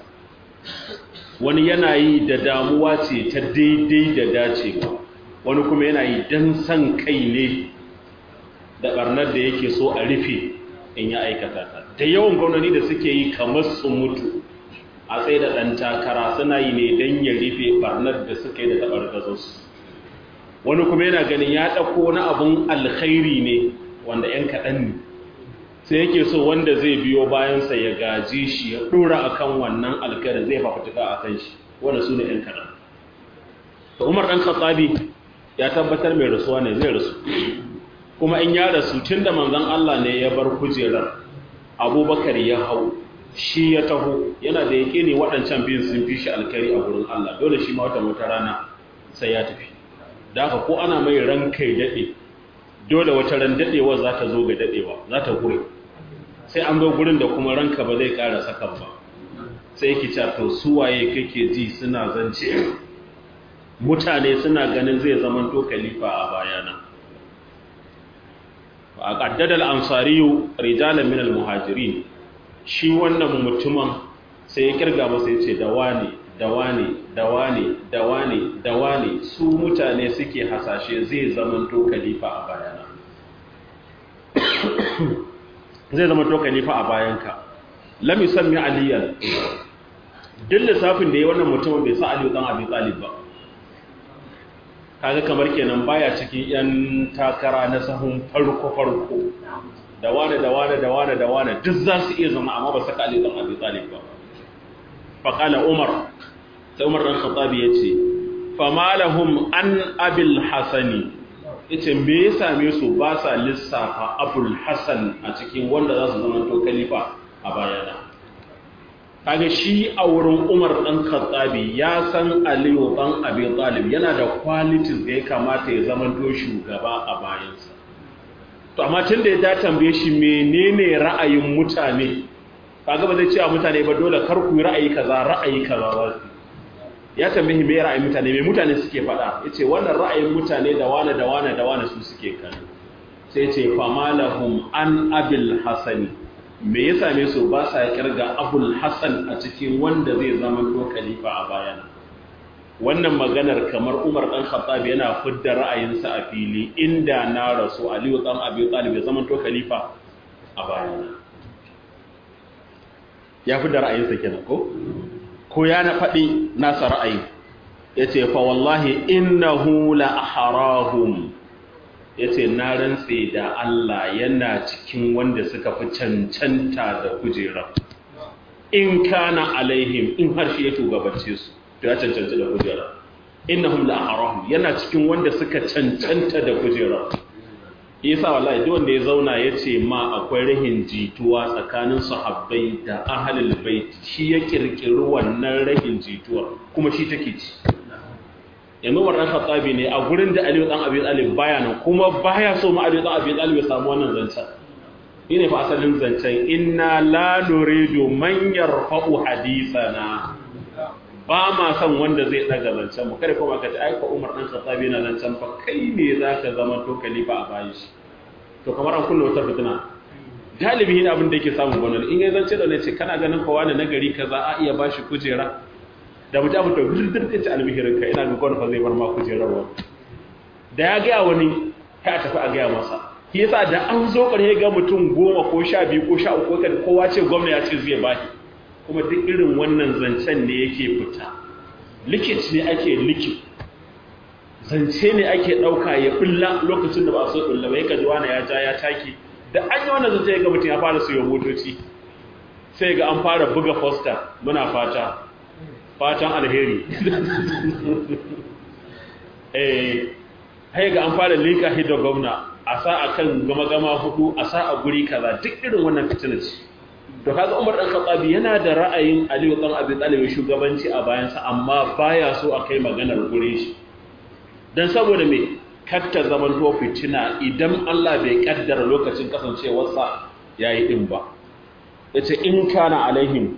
wani yana yi da damuwa ce ta daidai da dacewa wani kuma yana yi don san kai ne da ɓarnar da yake so a rufe in ya aikata ta da yawan gwamnani da suke yi kamar su mutu a tsaye da ɗan takara suna yi ne don ya rufe ɓarnar da suka yi da taɓar gazonsu wani kuma yana ganin ya ɗauko wani abun alkhairi ne wanda ‘yan kaɗan ne sai yake so wanda zai biyo bayansa ya gaji shi ya ɗora a kan wannan alkhairin zai fafutuka a kan shi wanda su ne ‘yan kaɗan da umar ɗan katsabi ya tabbatar mai rasuwa ne zai rasu kuma in ya rasu tun da manzan Allah ne ya bar kujerar abubakar ya hau shi ya taho yana da yake ne waɗancan biyun sun fi shi alkhairi a wurin Allah dole shi ma wata wata rana sai ya tafi da haka ko ana mai ran kai daɗe dole wata ran daɗewa za ta zo ga daɗewa za ta gure sai an zo gurin da kuma ranka ba zai ƙara sakan ba sai ki ta to suwaye kake ji suna zance mutane suna ganin zai zama to khalifa a bayana a qaddada al-ansariyu rijalan min al-muhajirin shi wannan mutumin sai ya kirga masa yace da wani da wane da wane da wane da wane su mutane suke hasashe zai zamanto khalifa a bayana zai zamanto khalifa a bayanka lam yusammi aliyan duk lissafin da ya wannan mutumin bai sa aliyu dan abi talib ba kaga kamar kenan baya cikin yan takara na sahun farko farko da wane da wane da wane da wane duk za su iya zama amma ba saka aliyu dan abi talib ba faqala umar sai umar dan khattabi yace fama lahum an abil hasani yace me ya same su ba sa lissafa abul hasan a cikin wanda za su zama to khalifa a bayana kaga shi a wurin umar dan khattabi ya san aliyu dan abi talib yana da qualities da ya kamata ya zama to shugaba a bayansa to amma tun da ya tambaye shi menene ra'ayin mutane kaga ba zai ce a mutane ba dole kar ku yi ra'ayi kaza ra'ayi kaza ba ya tambayi me ra'ayin mutane me mutane suke faɗa yace wannan ra'ayin mutane da wane da wane da wane su suke kan sai yace famalahum an abil hasani me ya same su ba sa kirga abul hasan a cikin wanda zai zama to khalifa a bayana wannan maganar kamar Umar dan Khattab yana fidda ra'ayinsa a fili inda na rasu Aliyu dan Abi Talib ya zama to khalifa a bayana ya fidda ra'ayinsa kenan ko ko ya na faɗi nasa ra'ayi ya ce fa wallahi innahu la aharahum ya ce na rantse da Allah yana cikin wanda suka fi cancanta da kujerar in kana alaihim in har shi ya shugabance su to ya cancanta da kujerar innahum la aharahum yana cikin wanda suka cancanta da kujerar yasa wallahi duk wanda ya zauna ya ce ma akwai rahin jituwa tsakanin sahabbai da ahlul bait shi ya kirkiri wannan rahin jituwa kuma shi take ci yanzu wannan khattabi ne a gurin da Aliyu dan Abi Talib baya nan kuma baya so ma Aliyu dan Abi Talib ya samu wannan zancen ne fa asalin zancen inna la nuridu man yarfa'u hadithana ba ma son wanda zai daga zancen mu kada kuma ka ta aika Umar dan Khattabi na zancen fa kai ne zaka zama to khalifa a bayan shi to kamar an kulle wata fitina galibi ne abin da yake samun gwanar in ya zance da ne ce kana ganin fa wani nagari kaza a iya bashi kujera da mutum abu to gurdur da ta albihirin ka ina ga gwanar fa zai bar ma kujerar wa da ya ga wani kai a tafi a gaya masa shi yasa da an zo ƙarshe ga mutum goma ko sha biyu ko sha uku kan kowa ce gwamna ya ce zai bashi kuma duk irin wannan zancen ne yake fita likit ne ake likit zance ne ake ɗauka ya ɓulla lokacin da ba so ɓulla ba yaka jiwa na ya ja ya taki da an yi wannan zance ga mutum ya fara siyo motoci sai ga an fara buga fosta muna fata fatan alheri eh hai ga an fara linka hidda gwamna a sa a kan gama-gama hudu a sa a guri kaza duk irin wannan fitina ce to kaga Umar dan Khattabi yana da ra'ayin Aliyu dan Abi Talib shugabanci a bayansa amma baya so a kai maganar gure shi dan saboda me katta zaman to fitina idan Allah bai kaddara lokacin kasancewarsa yayi din ba yace in kana alaihim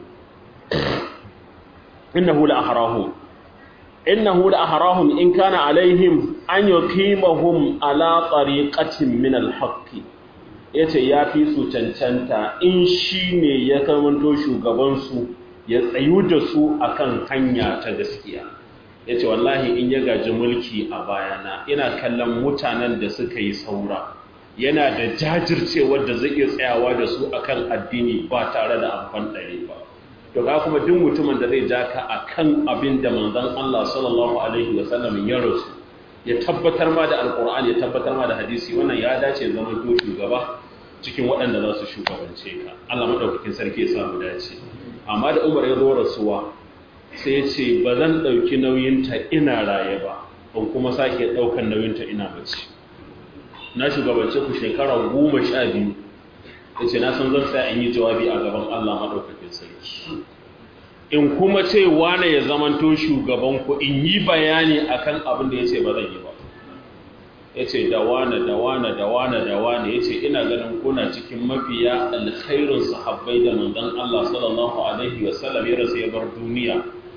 innahu la ahrahum innahu la ahrahum in kana alaihim an yuqimahum ala tariqatin min al-haqq yace yafi su cancanta in shine ya kamanto shugaban su ya tsayu da su akan hanya ta gaskiya yace wallahi in ya gaji mulki a bayana ina kallon mutanen da suka yi saura yana da jajircewar da zai iya tsayawa da su akan addini ba tare da amfan dare ba to ga kuma duk mutumin da zai ja ka akan abin da manzon Allah sallallahu alaihi wasallam ya rasu ya tabbatar ma da alqur'ani ya tabbatar ma da hadisi wannan ya dace zaman to shugaba cikin waɗanda za su shugabance ka Allah madaukakin sarki ya sa mu dace amma da Umar ya zo rasuwa sai ya ce ba zan ɗauki nauyinta ina raye ba ban kuma sake ɗaukan nauyinta ina mace na shugabance ku shekara goma sha biyu ya ce na san zan sa in yi jawabi a gaban Allah maɗaukakin sarki in kuma ce wane ya zamanto shugabanku in yi bayani akan abin da ya ce ba zan yi ba ya ce da wane da wane da wane da wane ya ce ina ganin kuna cikin mafiya alkhairun sahabbai da manzon Allah sallallahu alaihi wasallam ya rasu ya bar duniya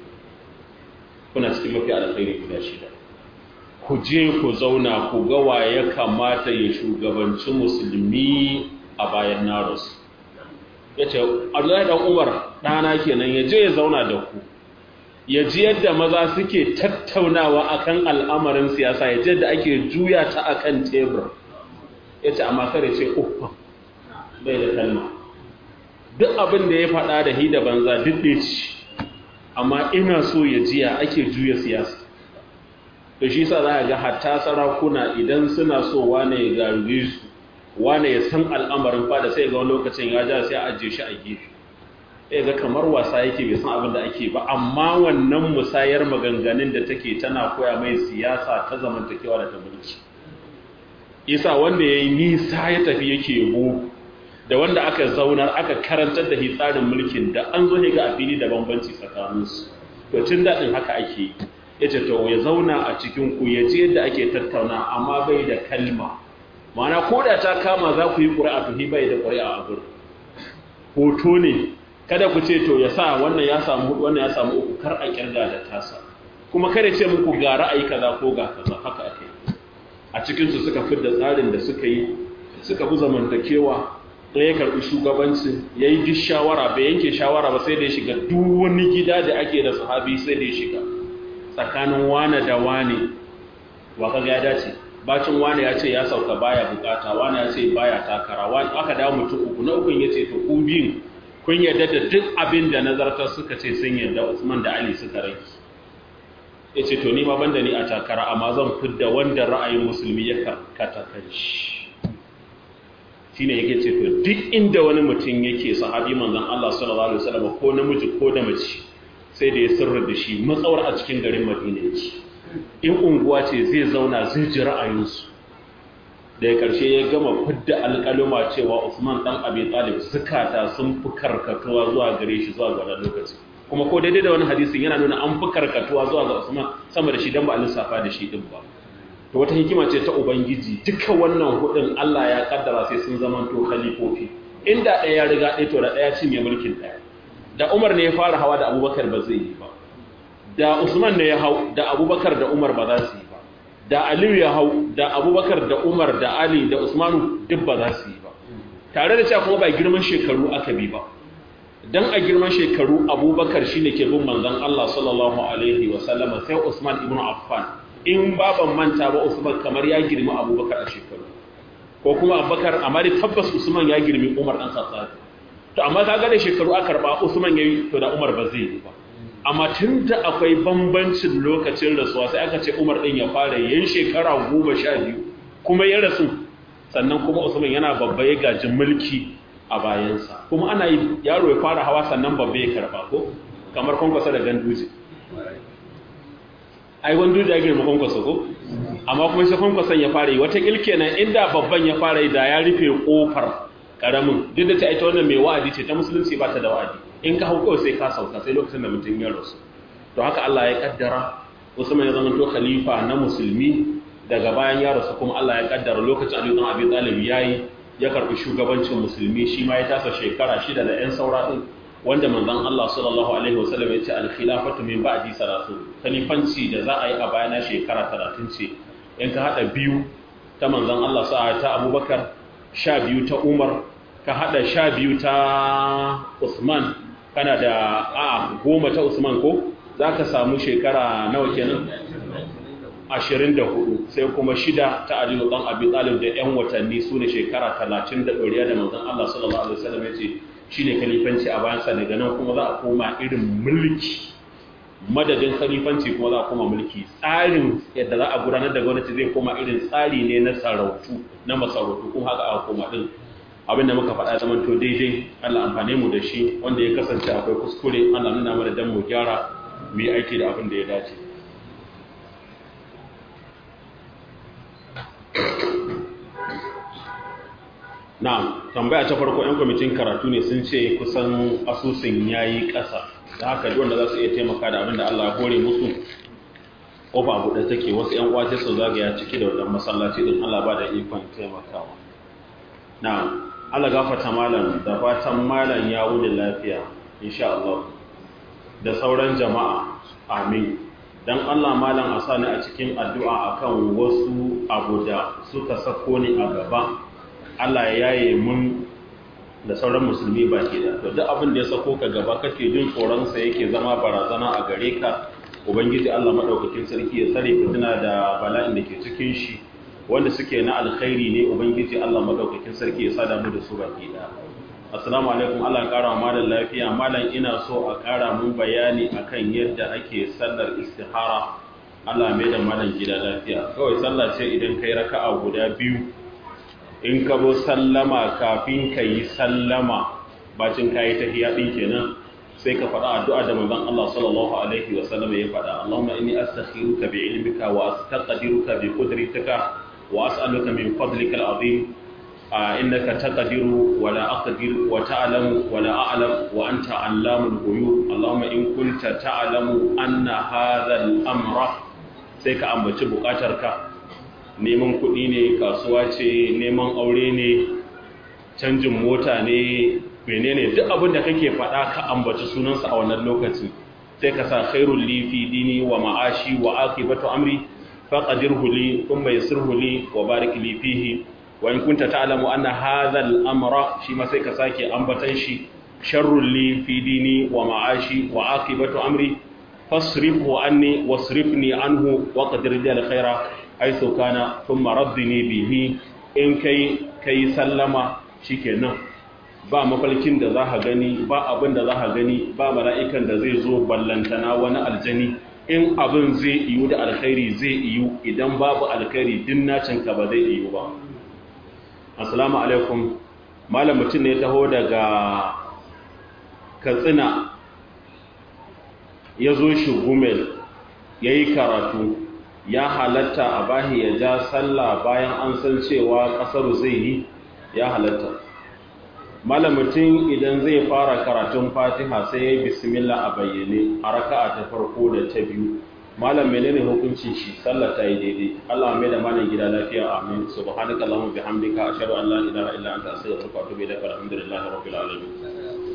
kuna cikin mafiya alkhairi guda shida ku je ku zauna ku ga wa ya kamata ya shugabanci musulmi a bayan na rasu ya ce abdullahi dan umar ɗana kenan ya je ya zauna da ku ya ji yadda maza suke tattaunawa akan al'amarin siyasa ya ji yadda ake juya ta akan tebur ya ce amma kare ce uku bai da kalma duk abin da ya faɗa da hida banza duk da ci amma ina so ya jiya ake juya siyasa da shi sa za a ga hatta sarakuna idan suna so wane ya garuwe su wane ya san al'amarin fada sai ga wani lokacin ya ja sai a ajiye shi a gefe sai ga kamar wasa yake bai san abin da ake ba amma wannan musayar maganganun da take tana koya mai siyasa ta zamantakewa da ta mulki isa wanda ya yi nisa ya tafi yake yabo da wanda aka zaunar aka karantar da tsarin mulkin da an zo ga a fili da bambanci tsakaninsu to tun daɗin haka ake yi ya ce to ya zauna a cikin ku ya ji yadda ake tattauna amma bai da kalma ma'ana ko da ta kama za ku yi ƙuri'a to bai da ƙuri'a a gurin hoto ne kada ku ce to ya sa wannan ya samu wannan ya samu uku kar a kirga da tasa kuma kada ce muku ga ra'ayi kaza ko ga kaza haka ake a cikin su suka fidda tsarin da suka yi suka bi zamantakewa ɗaya karɓi shugabanci ya yi duk shawara bai yanke shawara ba sai da ya shiga duk wani gida da ake da sahabi sai da ya shiga tsakanin wane da wane wa kaga ya dace bacin wane ya ce ya sauka baya bukata wane ya ce baya takara wane aka dawo mutum uku na ukun ya ce to ku biyun kun yarda da duk abin da nazartar suka ce sun yarda Usman da Ali suka rai yace to ni ma banda ni a takara amma zan fidda wanda ra'ayin musulmi ya karkata kan shi shine yake ce to duk inda wani mutum yake sahabi manzon Allah sallallahu alaihi wasallam ko namiji ko da mace sai da ya sirra da shi matsawar a cikin garin Madina yake in unguwa ce zai zauna zai ji ra'ayinsu da ya karshe ya gama fidda alƙaluma cewa Usman dan Abi Talib zukata sun fi karkatuwa zuwa gare shi zuwa ga lokaci kuma ko daidai da wani hadisin yana nuna an fi karkatuwa zuwa ga Usman sama da shi dan ba a lissafa da shi din ba to wata hikima ce ta ubangiji duka wannan hudin Allah ya kaddara sai sun zama to khalifofi inda ɗaya ya riga ɗaya to da ɗaya cinye mulkin ɗaya da Umar ne ya fara hawa da Abubakar ba zai yi ba da Usman ne ya hau da Abubakar da Umar ba za su yi ba da Aliyu ya hau da Abubakar da Umar da Ali da Usmanu duk ba za su yi ba tare da cewa kuma ba girman shekaru aka bi ba dan a girman shekaru Abubakar shine ke bin manzon Allah sallallahu alaihi wa sallama sai Usman ibn Affan in baban manta ba Usman kamar ya girmi Abubakar a shekaru ko kuma Abubakar amma dai tabbas Usman ya girmi Umar dan Khattab to amma kaga da shekaru aka karba Usman yayi to da Umar ba zai yi ba amma tunda akwai bambancin lokacin rasuwa sai aka ce Umar din ya fara yin shekara 12 kuma ya rasu sannan kuma Usman yana babba ya gaji mulki a bayansa kuma ana yi yaro ya fara hawa sannan babba ya karba ko kamar kwankwasa da ganduje ai ganduje ya girma kwankwasa ko amma kuma sai kwankwasan ya fara yi wata ilke nan inda babban ya fara yi da ya rufe kofar karamin duk da ta ita wannan mai wa'adi ce ta musulunci ba ta da wa'adi in ka hau kawai sai ka sauka sai lokacin da mutum ya rasu to haka Allah ya kaddara Usman ya zama to khalifa na musulmi daga bayan ya rasu kuma Allah ya kaddara lokacin Ali ibn Abi Talib yayi ya karbi shugabancin musulmi shi ma ya tasa shekara shida da ƴan saura din wanda manzon Allah sallallahu alaihi wasallam ya ce al-khilafatu min ba'di salatu khalifanci da za a yi a bayana shekara 30 ce in ka hada biyu ta manzon Allah sa'a ta Abubakar sha biyu ta Umar ka hada sha biyu ta Usman kana da a goma ta Usman ko zaka samu shekara nawa kenan 24 sai kuma shida ta Ali dan Abi Talib da ƴan watanni sune shekara 30 da doriya da manzon Allah sallallahu alaihi wasallam yace shine khalifanci a bayan sa daga nan kuma za a koma irin mulki madadin khalifanci kuma za a koma mulki tsarin yadda za a gudanar da gwamnati zai koma irin tsari ne na sarautu na masarautu kuma haka aka koma din abinda muka faɗa zaman to daidai Allah amfane mu da shi wanda ya kasance akwai kuskure Allah nuna mana dan mu gyara mu yi aiki da abin da ya dace Na'am, tambaya ta farko 'yan kwamitin karatu ne sun ce kusan asusun yayi ƙasa. Da haka duk wanda za su iya taimaka da abin da Allah ya hore musu kofa buɗe take wasu 'yan uwa sai su zagaya ciki da wannan masallaci din Allah ba da ikon taimakawa. Na'am, Allah gafarta malam da fatan malam ya wuce lafiya insha Allah. Da sauran jama'a amin. Dan Allah malam a sani a cikin addu'a akan wasu abu da suka sako ni a gaba. Allah ya yaye mun da sauran musulmi baki da to duk abin da ya sako ka gaba kake jin tsoron sa yake zama barazana a gare ka ubangiji Allah madaukakin sarki ya tsare fitina da bala'in da ke cikin shi wanda suke na alkhairi ne ubangiji Allah madaukakin sarki ya sada mu da su baki da assalamu alaikum Allah ya kara malam lafiya malam ina so a kara mun bayani akan yadda ake sallar istihara Allah mai da malam gida lafiya kawai sallah ce idan kai raka'a guda biyu in ka zo sallama kafin ka yi sallama bacin ka yi tahiyya ɗin kenan sai ka faɗa addu'a da manzon Allah sallallahu alaihi wa sallam ya faɗa Allahumma inni astakhiruka bi ilmika wa astaqdiruka bi qudratika wa as'aluka min fadlika al-azim innaka taqdiru wa la aqdir wa ta'lamu wa la a'lam wa anta 'allamul ghuyub Allahumma in kunta ta'lamu anna hadha al-amra sai ka ambaci bukatarka neman kuɗi ne kasuwa ce neman aure ne canjin mota ne menene duk abin da kake faɗa ka ambaci sunansa a wannan lokacin sai ka sa khairul li fi dini wa ma'ashi wa aqibatu amri faqadirhu li thumma yassirhu li wa barik li fihi wa in kunta ta'lamu anna hadha al-amra shi ma sai ka sake ambatan shi sharrul li fi dini wa ma'ashi wa aqibatu amri fasrifhu anni wasrifni anhu wa qadir li al-khaira aiso kana sun maraddini bihi in kai kai sallama shikenan ba mafalkin da za ka gani ba abin da za ka gani ba mala'ikan da zai zo ballantana wani aljani in abin zai iyu da alkhairi zai iyu idan babu alkhairi din nacinka ba zai iyu ba assalamu alaikum malam mutum ne taho daga katsina ya zo shi gumel ya yi karatu ya halatta a bahi ya ja sallah bayan an san cewa ƙasar zai yi ya halatta malam mutum idan zai fara karatun fatiha sai ya yi bismillah a bayyane a raka'a ta farko da ta biyu malam menene hukuncin shi sallah ta yi daidai Allah mai da malam gida lafiya amin subhanakallahumma bihamdika ashhadu an la ilaha illa anta astaghfiruka wa atubu ilaik alhamdulillahi rabbil alamin